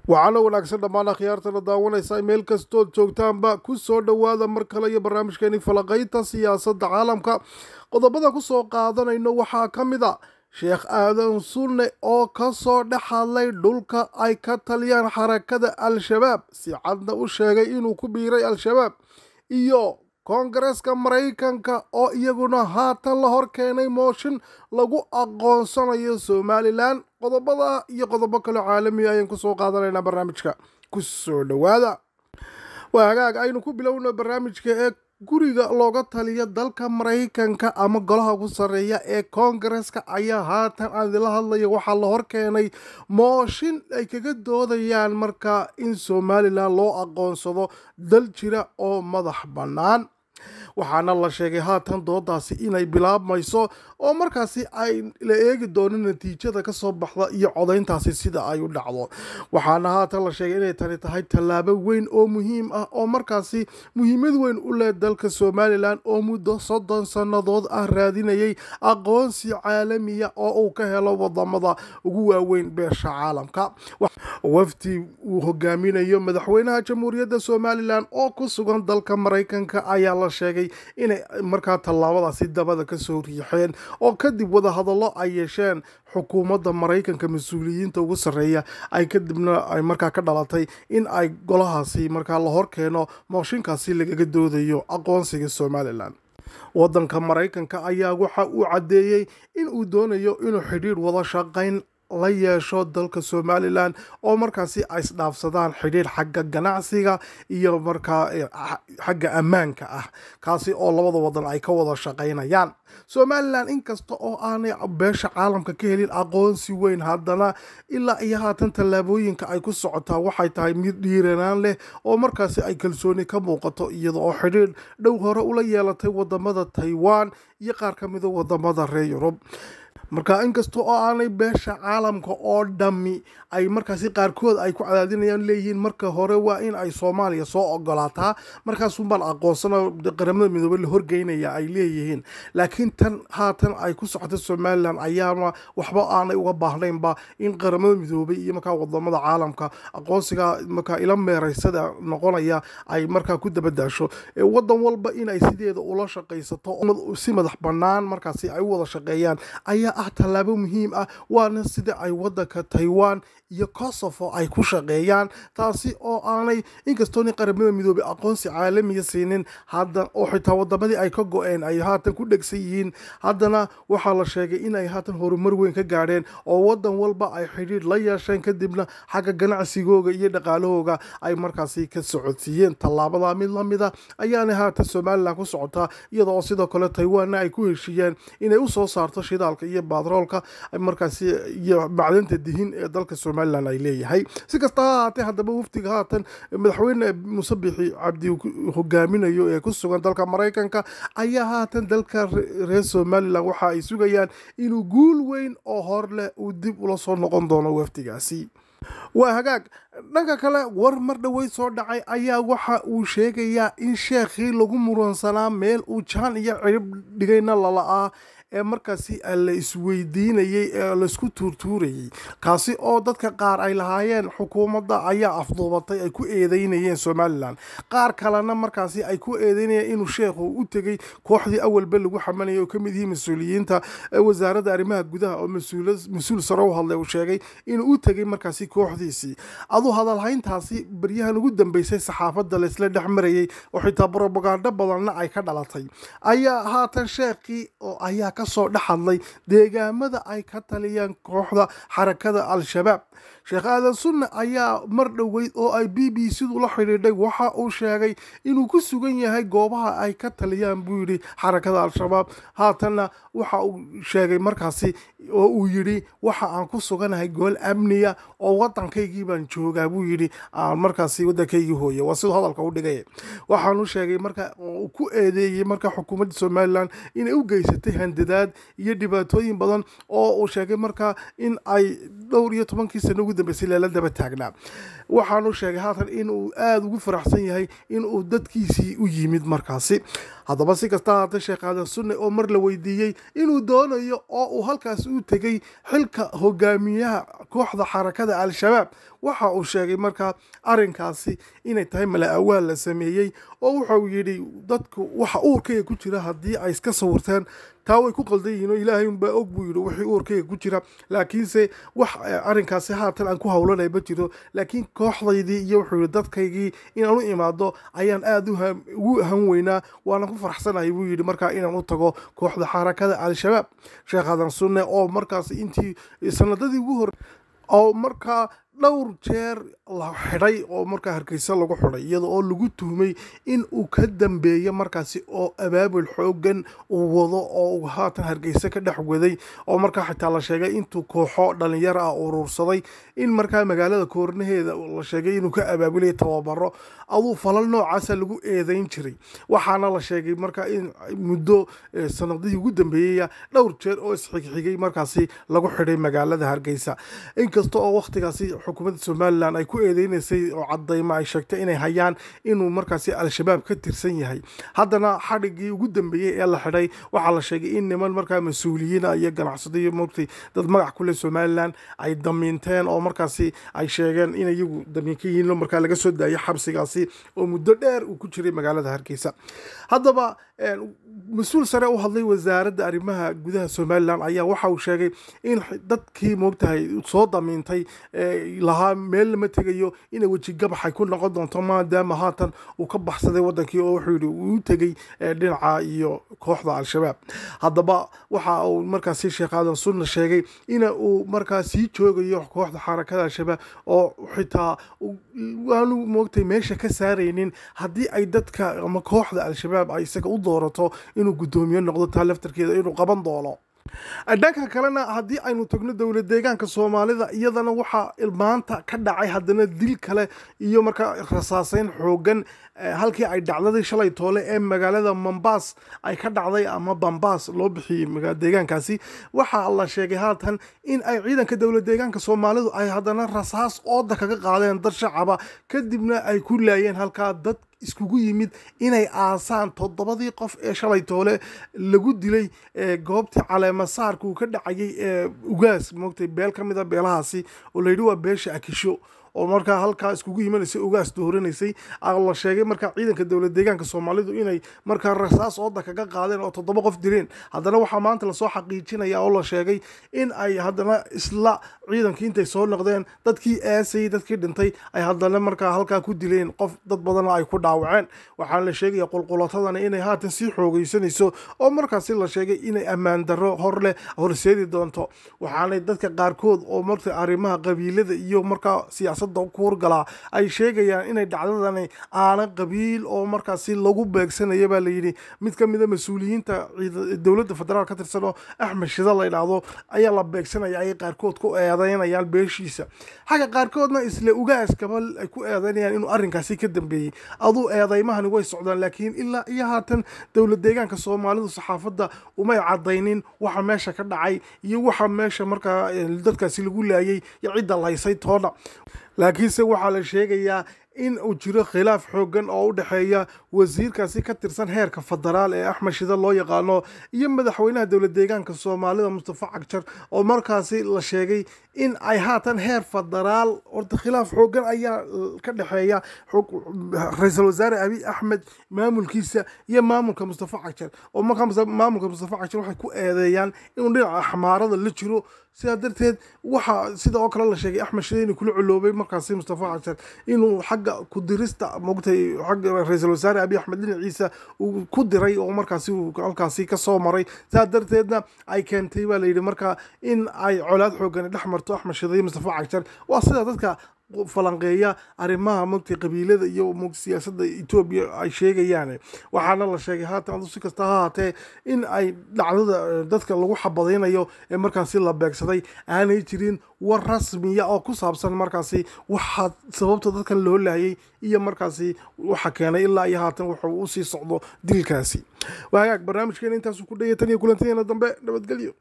waxaana wanaagsan dhammaan akhyaartana daawanaysa meel kastood joogtaanba ku soo dhowaada mar kale iyo barnaamijkeeni falaqaynta siyaasadda caalamka qodobada ku soo qaadanayno waxaa ka mid a sheekh aadan sunne oo ka soo dhex hadlay dhulka ay ka taliyaan xarakada al-shabaab si cadna u sheegay inuu ku biiray al-shabaab iyo koongareeska maraykanka oo iyaguna haatan la hor keenay mooshin lagu aqoonsanayo somalilan qodobada iyo qodobo kaleo caalamiya ayaan kusoo qaadanaynaa barnaamijka ku soo dhowaada waa hagaag aynu ku bilowno barnaamijka ee guriga looga taliya dalka maraykanka ama golaha ugu sarreeya ee koongareeska ayaa haatan aan idila hadlaya waxaa la hor keenay mooshin ay kaga doodayaan markaa in somalilan loo aqoonsado dal jira oo madax bannaan waxaana la sheegay haatan doodaasi inay bilaabmayso oo markaasi ay la eegi doono natiijada kasoo baxda iyo codayntaasi sida ay u dhacdo waxaana haatan la sheegay inay tani tahay tallaabo weyn oo muhiim ah oo markaasi muhiimad weyn u leh dalka somalilan oo muddo soddon sannadood ah raadinayay aqoonsi caalamiya oo uu ka helo wadamada ugu waaweyn beesha caalamka wafdi uu hogaaminayo madaxweynaha jamhuuriyadda somalilan oo ku sugan dalka maraykanka ayaa la sheegay inay markaa tallaabadaasi dabada kasoo riixeen oo kadib wadahadallo ay yeesheen xukuumadda maraykanka mas-uuliyiinta ugu sarreeya ay kadibna ay markaa ka dhalatay in ay golahaasi markaa la hor keeno mooshinkaasi lagaga doodayo aqoonsiga somalilan waddanka maraykanka ayaa waxa uu caddeeyey in uu doonayo inuu xidhiidh wada shaqayn la yeesho dalka somalilan oo markaasi ay isdhaafsadaan xidhiidh xagga ganacsiga iyo markaa xagga ammaanka ah kaasi oo labada wadan ay ka wada shaqaynayaan somalilan inkasta oo aanay beesha caalamka ka helin aqoonsi weyn haddana ilaa iyo haatan tallaabooyinka ay ku socotaa waxay tahay mid dhiiranaan leh oo markaasi ay kalsooni ka muuqato iyada oo xidhiidh dhow hore ula yeelatay wadamada taiwan iyo qaar ka mida wadamada reer yurub marka inkasta oo aanay beesha caalamka oo dhammi ay markaasi qaarkood ay ku cadaadinayaan leeyihiin marka hore waa in ay soomaaliya soo ogolaataa markaasuunbaan aqoonsana qaramada midoobey la horgeynaya ay leeyihiin laakiin tan haatan ay ku socota somalilan ayaana waxba aanay uga baahnaynba in qaramada midoobey iyo markaa wadamada caalamka aqoonsiga markaa ila meeraysada noqonaya ay markaa ku dabadaasho wadan walba inay sideeda ula shaqaysato si madax bannaan markaasi ay u wada shaqeeyaan ayaa ah tallaabo muhiim ah waana sida ay wadanka taiwan iyo kosovo ay ku shaqeeyaan taasi oo aanay inkastooni qaramada midoobey aqoonsi caalamiya siinin hadda oo xitaa wadamadii ay ka go-een ay haatan ku dhegsan yihiin haddana waxaa la sheegay inay haatan horumar weyn ka gaadheen oo wadan walba ay xidhiidh la yeesheen kadibna xagga ganacsigooga iyo dhaqaalahooga ay markaasi ka socodsiiyeen tallaabada mid lamida ayaana haatan somalilan ku socotaa iyada oo sidoo kale taiwanna ay ku heshiiyeen inay usoo saarto shidaalka iyo batroolka markaasi iyo macdanta dihin ee dalka somalilan ay leeyahay si kasta ha ahaatee haddaba wafdiga haatan madaxweyne muuse bixi cabdi hogaaminayo ee ku sugan dalka maraykanka ayaa haatan dalka reer somalilan waxa ay sugayaan inuu guul weyn oo hor leh uu dib ula soo noqon doono wafdigaasi waa hagaag dhanka kale war mar dhoweyd soo dhacay ayaa waxa uu sheegayaa in sheekhii lagu muransanaa meel uu jaan iyo cirib dhigayna lala'aa ee markaasi la isweydiinayey ee laisku tuurtuurayey kaasi oo dadka qaar ay lahaayeen xukuumadda ayaa afduubatay ay ku eedeynayeen somalilan qaar kalena markaasi ay ku eedeynayeen inuu sheekhu u tegey kooxdii awalba lagu xamanayay oo kamid yihiin mas-uuliyiinta wasaaradda arrimaha gudaha oo mas-uul sare u hadlay uu sheegay inuu u tegey markaasi kooxdiisii aduu hadalhayntaasi baryahan ugu dambeysay saxaafadda laysla dhex marayey oo xitaa brobagando badanna ay ka dhalatay ayaa haatan sheekhii oo ayaa kasoo dhex hadlay deegaamada ay ka taliyaan kooxda xarakada al-shabaab sheekh aadan sunne ayaa mar dhoweyd oo ay b b c-du la xidhiidhay waxa uu sheegay inuu ku sugan yahay goobaha ay ka taliyaan buu yidhi xarakada al-shabaab haatanna waxa uu sheegay markaasi oo uu yidhi waxa aan ku suganahay gool amniya oo wadankaygii baan joogaa buu yidhi aan markaasi wadankaygii hooye waa siduu hadalka u dhigay waxaanu sheegay marka uu ku eedeeyey marka xukuumadda somalilan inay u geysatay handadaad iyo dhibaatooyin badan oo uu sheegay marka in ay dhowr iyo tobankii sano ugu dambeysay leela daba taagnaa waxaanu sheegay haatan inuu aada ugu faraxsan yahay inuu dadkiisii u yimid markaasi haddaba si kasta haatee sheekh aadan sunne oo mar la weydiiyey inuu doonayo oo uu halkaas u tegey xilka hogaamiyaha kooxda xarakada al-shabaab waxa uu sheegay markaa arrinkaasi inay tahay mala awaal la sameeyey oo wuxuu yidhi dadku waxa uurkayga ku jira haddii ay iska sawirteen taa way ku qaldan yihiin oo ilaahay unbaa og buu yidhi wixii uurkayga ku jira laakiinse wax arrinkaasi haatan aan ku howlanay ma jiro laakiin kooxdaydii iyo wuxuu yidhi dadkaygii inaan u imaado ayaan aada ugu han weynaa waana ku faraxsanahay buu yidhi markaa inaan u tago kooxda xarakada al-shabaab sheekh hadan sunne oo markaas intii sanadadii ugu hor oo markaa dhowr jeer la xidhay oo markaa hargeysa lagu xidhay iyada oo lagu tuhmay in uu ka dambeeyo markaasi oo abaabul xoogan uu wado oo uu haatan hargeysa ka dhex waday oo markaa xitaa la sheegay intuu kooxo dhalinyaro ah urursaday in markaa magaalada koornaheeda la sheegay inuu ka abaabulaya tababaro aduu falal noocaasa lagu eedeyn jiray waxaana la sheegay markaa in muddo sanadihii ugu dambeeyaya dhowr jeer oo isxigxigay markaasi lagu xidhay magaalada hargeysa inkasta oo wakhtigaasi xukuumadda somalilan ay ku eedeynaysay oo cadaymo ay sheegtay inay hayaan inuu markaasi al-shabaab ka tirsan yahay haddana xadhigii ugu dambeeyey ee la xidhay waxaa la sheegay in niman markaa mas-uuliyiina iyo ganacsado iyo mogtay dad magac kule somalilan ay damiinteen oo markaasi ay sheegeen in iyagu damiin ka yihiin markaa laga soo daayo xabsigaasi oo muddo dheer uu ku jiray magaalada hargeysa haddaba mas-uul sare u hadlay wasaaradda arrimaha gudaha somalilan ayaa waxa uu sheegay in dadkii moogtahay soo damiintay lahaa meel lama tegayo inay weji gabaxay ku noqon doonto maadaama haatan uu ka baxsaday wadankii oo wuxuu yihi uu tegey dhinaca iyo kooxda al-shabaab haddaba waxa uu markaasi sheekh aadan sunna sheegay ina uu markaa sii joogayo kooxda xarakada al-shabaab oo xitaa waanu moogtay meesha ka saaraynin haddii ay dadka ama kooxda al-shabaab ay isaga u doorato inuu guddoomiye noqdo taa laftarkeeda inuu qaban doono dhanka kalena haddii aynu tagno dowlad deegaanka soomaalida iyadana waxaa maanta ka dhacay haddana dil kale iyo markaa rasaaseyn xoogan halkii ay dhacdadii shalay toole ee magaalada mombas ay ka dhacday ama bambas loo bixiyey deegaankaasi waxaa la sheegay haatan in ay ciidanka dowlad deegaanka soomaalidu ay haddana rasaas ooda kaga qaadeen dad shacaba kadibna ay ku laayeen halkaa dad iskugu yimid inay aasaan toddobadii qof ee shalay toole lagu dilay goobtii caleemasaarka uu ka dhacayay ee ugaas moogtay beel ka mid a beelahaasi oo layidhi waa beesha akisho oo markaa halkaa iskugu imanaysay ugaas dooranaysay la sheegay markaa ciidanka dowlad deegaanka soomaalidu inay markaa rasaas ooda kaga qaadeen oo toddoba qof dileen haddana waxaa maanta lasoo xaqiijinaya oo la sheegay in ay haddana isla ciidankii intay soo noqdeen dadkii aasayay dadkii dhintay ay haddana markaa halkaa ku dileen qof dad badana ay ku dhaawaceen waxaana la sheegaya qulqulatadana inay haatan sii xoogeysanayso oo markaasi la sheegay inay ammaan darro hor leh horseedi doonto waxaanay dadka qaarkood oo marta arrimaha qabiilada iyo markaa siyaasad kuurgalaa ay sheegayaan inay dhacdadani aana qabiil oo markaasi lagu beegsanaya baa layidhi mid ka mida mas-uuliyiinta dowladda federaal ka tirsan oo axmed shida la ydhaahdo ayaa la beegsanaya ayay qaarkood ku eedeynayaan beeshiisa xagga qaarkoodna isla ugaaskaba ay ku eedeynayaan inuu arrinkaasi ka dambeeyey aduu eedeymahani way socdaan laakiin ilaa iyo haatan dowlad deegaanka soomaalidu saxaafadda umay cadaynin waxa meesha ka dhacay iyo waxa meesha markaa dadkaasi lagu laayay iyo cidda laysay toona laakiinse waxaa la sheegayaa in uu jiro khilaaf xoogan oo u dhexeeya wasiirkaasi ka tirsan heerka federaal ee axmed shida loo yaqaano iyo madaxweynaha dowlad deegaanka soomaalida mustafa cagjar oo markaasi la sheegay in ay haatan heer federaal horta khilaaf xoogan ayaa ka dhexeeya ra-iisul wasaare abiy axmed maamulkiisa iyo maamulka mustafa cagjar oo markaa maamulka mustafa cagjar waxay ku eedeeyaan inuu dhinaca axmaarada la jiro sidaa darteed waxaa sida oo kale la sheegay axmed shide inuu kula coloobay markaasi mustafa cagjar inuu xagga kudirista mogtay xagga ra-iisul wasaare abiy axmed dhinaciisa uu ku diray oo markaasi uu halkaasi kasoo maray sidaa darteedna ay keentay baa layidhi markaa in ay colaad xoogani dhex marto axmed shide iyo mustafa cagjar waa sida dadka falanqeeya arrimaha mogtay qabiilada iyo siyaasadda etoobiya ay sheegayaan waxaana la sheegay haatan adu si kasta ha haatee in ay dhacdada dadka lagu xabadaynayo ee markaasi la beegsaday aanay jirin war rasmiya oo ku saabsan markaasi waxaa sababta dadkan loo laayay iyo markaasi waxa keenay ilaa iyo haatan wuxuu usii socdo dilkaasi waagaag barnaamijkeena intaasu ku dhaya tan iyo kulantadeena dambe nabadgelyo